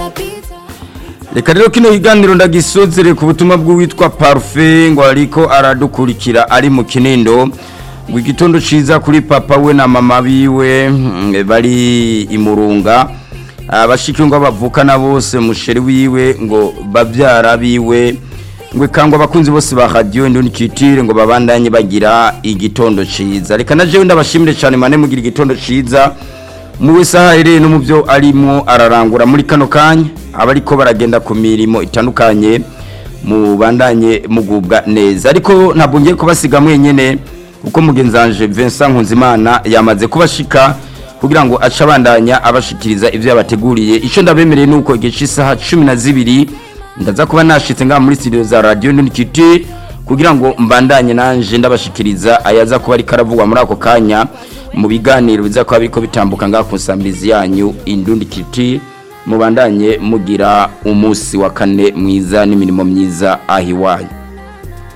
reka rero kino kiganiro ndagisozere ku butumwa bw'uwitwa parufe ngo ariko aradukurikira ari mu kinindo ngo igitondo ciza kuri papa we na mama biwe mm, bari imurunga abashiki ngo bavukana bose musheri wiwe ngo bavyara biwe ngo kangwa abakunzi bose ba radio ndoni kitire ngo babandanye bagira igitondo ciza reka na jewe ndabashimire cyane mane mugira igitondo ciza mu wese ahereye no mu byo arimo ararangura muri kano kanya abariko baragenda ku mirimo itandukanye mu bandanye mugubwa neza ariko ntabwo ngiye kubasiga mwenyene kuko mugenzanje Vincent Nkunzimana yamaze kubashika kugira ngo ace abandanya abashikiriza ivyo yabateguriye ico ndabemereye nuko igihe cy'isaha 12 ndaza kuba nashitse ngaha muri studio za radio Ndunikiti kugira ngo mbandanye nanje ndabashikiriza ayaza kuba ari karavugwa muri ako kanya mu biganiro biza kuba biriko bitambuka ngaha ku nsambirizi yanyu Indundikiti mubandanye mugira umunsi wa kane mwiza n'imirimo myiza ahiwanyu